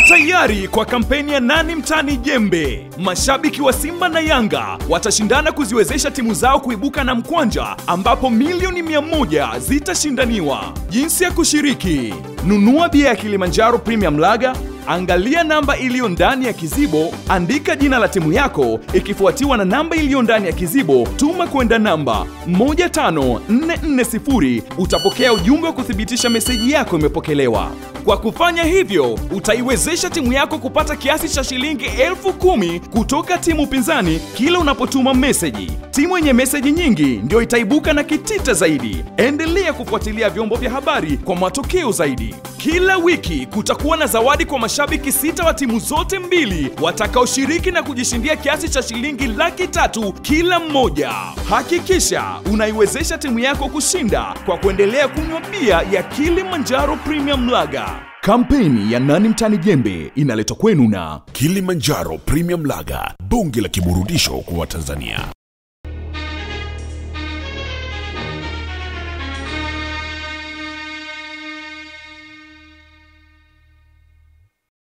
tayari kwa kampeni ya nani mtani jembe. Mashabiki wa Simba na Yanga watashindana kuziwezesha timu zao kuibuka na mkwanja ambapo milioni mia moja zitashindaniwa. Jinsi ya kushiriki: nunua bia ya Kilimanjaro Premium Lager, angalia namba iliyo ndani ya kizibo, andika jina la timu yako ikifuatiwa na namba iliyo ndani ya kizibo, tuma kwenda namba 15440. Utapokea ujumbe wa kuthibitisha meseji yako imepokelewa. Kwa kufanya hivyo, utaiwezesha timu yako kupata kiasi cha shilingi elfu kumi kutoka timu pinzani kila unapotuma meseji. Timu yenye meseji nyingi ndio itaibuka na kitita zaidi. Endelea kufuatilia vyombo vya habari kwa matokeo zaidi. Kila wiki kutakuwa na zawadi kwa mashabiki sita wa timu zote mbili watakaoshiriki na kujishindia kiasi cha shilingi laki tatu kila mmoja. Hakikisha unaiwezesha timu yako kushinda kwa kuendelea kunywa bia ya Kilimanjaro Premium Lager. Kampeni ya Nani Mtani Jembe inaletwa kwenu na Kilimanjaro Premium Lager, bonge la kiburudisho kwa Watanzania.